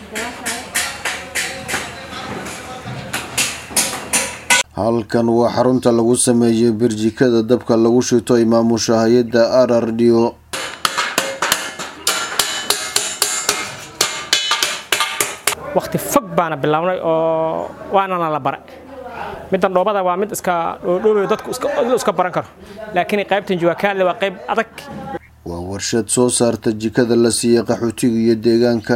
halkan waa xarunta lagu sameeyo birjikada dabka lagu shito imaamusha hay-adda r r d o wakti fog baana bilownay oo waanana la bare middan dhoobada waa mid iska dhoodhoobayo dadku iska baran karo laakiin qaybtan juwakaale waa qayb adag waa warshad soo saarta jikada la siiya qaxootiga iyo deegaanka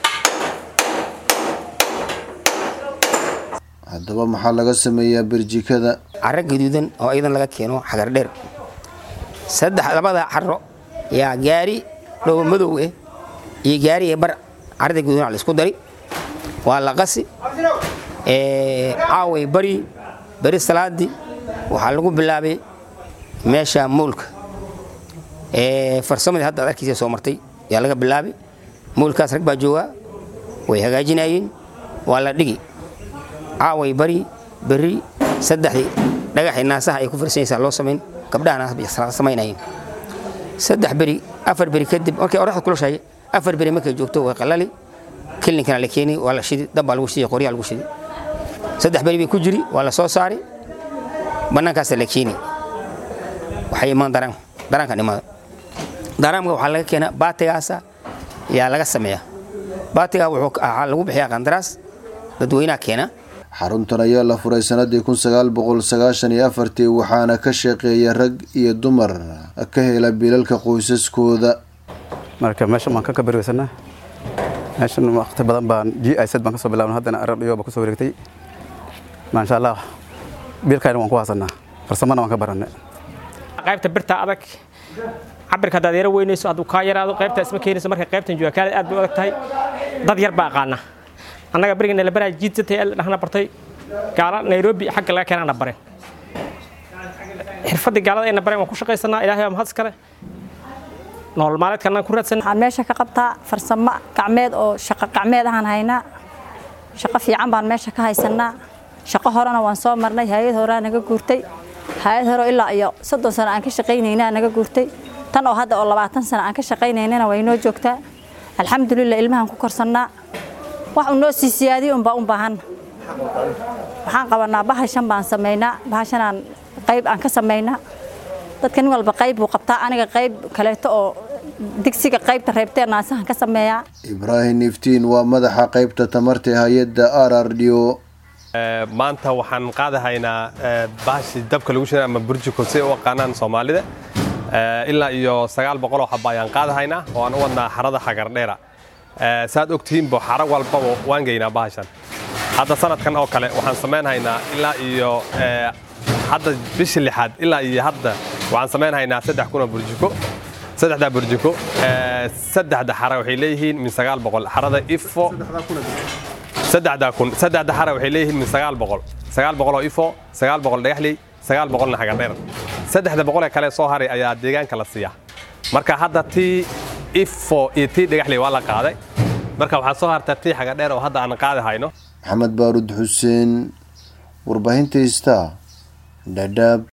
haddaba maxaa laga sameeyaa birjikada caro gaduudan oo iyadan laga keeno xagar dheer saddex labada caro yaa gaari dhoobo madow eh iyo gaari bar carada gaduudan la isku dari waa la qasi caaway bari beri salaadii waxaa lagu bilaabay meesha moolka farsamadii hadda ad arkiisa soo martay yaa laga bilaabay moolkaas rag baa joogaa way hagaajinayeen waa la dhigi caaway bari beri saddexdii dhagaxii naasaha ay ku farsanaysaa loo samayn gabdhahana samaynayeen saddex beri afar beri kadib markay oraxda kulashahay afar beri markay joogto way qalali kilinkana la keeni waa la shidi dabbaa lagu shidi qoryaa lagu shidi saddex beri bay ku jiri waa la soo saari bannaankaasa la keeni waxay imaan daraan daraankan imaada daraamka waxaa laga keenaa baatigaasa yaa laga sameeyaa baatigaa waxaa lagu bixiyaa qandaraas dadweynaha keena xaruntan ayaa la furay sanadii kun sagaal boqol sagaashan iyo afartii waxaana ka shaqeeya rag iyo dumar ka hela bilalka qoysaskooda marka meeshan baan ka kabariweysanaa meeshan waqti badan baan g i z baan kasoo bilaabna haddana rdhiyo baan kusoo wareegtay maasha allah biilkayna waan ku haasanaa farsamana waan ka barannay qaybta birta adag cabirka haddaad yaro weynayso hadduu kaa yaraado qaybtaa isma keenayso marka qaybtan juwakaale aad bay u adag tahay dad yar baa aqaana annaga beriga nalabaraa jiidsatay dhahna bartay gaala nairobi xagga laga keenana bareen xirfaddii gaalada ayna bareen waan ku shaqaysanaa ilaahay waa mahad iskale nolol maalmeedkana ku raadsan waxaan meesha ka qabtaa farsamo gacmeed oo shaqo gacmeed ahaan haynaa shaqo fiican baan meesha ka haysanaa shaqo horena waan soo marnay hay-ad horaa naga guurtay hay-ad hore ilaa iyo soddon sano aan ka shaqaynaynaa naga guurtay tan oo hadda oo labaatan sano aan ka shaqaynaynana way noo joogtaa alxamdulilah ilmahaan ku korsannaa wax uu noo sii siyaadiyo unbaa u baahan waxaan qabanaa bahashan baan samaynaa bahashanaan qayb aan ka samaynaa dadka nin walba qayb buu qabtaa aniga qayb kaleeto oo digsiga qaybta reebtee naasahan ka sameeyaa ibraahim iftiin waa madaxa qaybta tamarta hay-adda r r d o maanta waxaan qaadahaynaa bahashi dabka lagu shiday ama burjiko si u aqaanaan soomaalida ilaa iyo sagaal boqoloo xaba ayaan qaadahaynaa oo aan u wadnaa xarada xagardheera saad ogtihiinbo xaro walbaba waan geynaa bahashan hadda sanadkan oo kale waxaan samaynhaynaa ilaa iyo hadda bishii lixaad ilaa iyo hadda waxaan samaynhaynaa saddex kunoo burjiko saddexdaa burjiko saddexda xara waxay leeyihiin min sagaal boqol xarada ifo saddexdaa kun saddexda xara waxay leeyihiin min sagaal boqol sagaal boqoloo ifo sagaal boqol dhagaxley sagaal boqolna xagardheer saddexda boqol ee kale soo haray ayaa deegaanka la siiyaa marka hadda tii ifo iyo tii dhagaxley waa la qaaday marka waxaa soo harta tii xagadheer oo hadda aan qaadi hayno maxamed baarud xuseen warbaahinta ista dhadhaab